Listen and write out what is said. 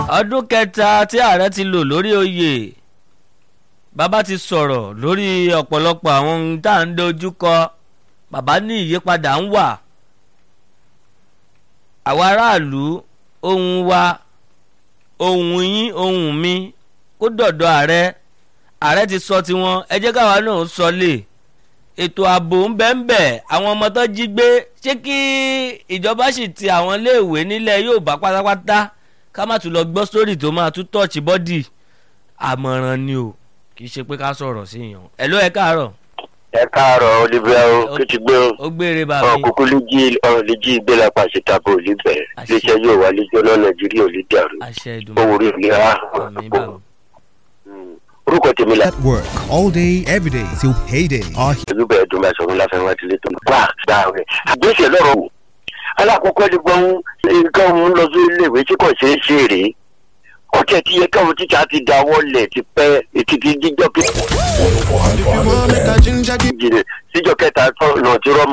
ọdún kẹta tí ààrẹ ti lò lórí oyè bàbá ti sọ̀rọ̀ lórí ọ̀pọ̀lọpọ̀ àwọn ohun tá à ń dojú kọ bàbá ní ìyípadà ń wà àwa aráàlú ohun wa ohun yín ohun mi kó dọ̀dọ̀ ààrẹ ààrẹ ti sọ tiwọn ẹ jẹ́ káwa náà sọ lè ètò ààbò ń bẹ́ ń bẹ̀ àwọn ọmọ tó jí gbé ṣé kí ìjọba sì ti àwọn iléèwé nílẹ̀ yóò bá pátápátá ká má tún lọ gbọ́ sórí tó máa tún tọ́ọ̀chì bọ́dì àmọ̀ràn ni o kì í ṣe pé ká sọ̀rọ̀ sí yàn ẹ̀ ló ẹ káàárọ̀. ẹ káàárọ̀ olùbẹ́ o kí ti gbé o ó gbére bá mi. ọkùnkùn lè jí ọ̀rọ̀ lè jí ìgbé lápá ṣètàbọ̀ òlì bẹ̀rẹ̀ Àṣẹ. iléeṣẹ́ yóò wá lè jọ́nà nàìjíríà òlì dàrú àṣẹ owó ìdùnnú orí òlì ha àmì bá mi. orúkọ tèmi la At work all day, every day till payday. Our olùbẹ̀ ẹ̀dùn máa sọ̀rọ̀ láfẹ́ wá tilé tó ń gbà gbà rẹ̀ àgbẹ̀sẹ̀ lọ́rọ̀ wò alákọ̀ọ́kọ́ ni gbọ́n nǹkan òun lọ sí iléèwé tí kò ṣeé ṣe rèé ọ̀tẹ̀ tí yẹ káwọn tíṣà ti dáwọ́ lẹ̀ ti pẹ́ ètìtì jíjọ́ kí If you want make a ginger jìnnà síjọ́ kẹta náà ti rọ́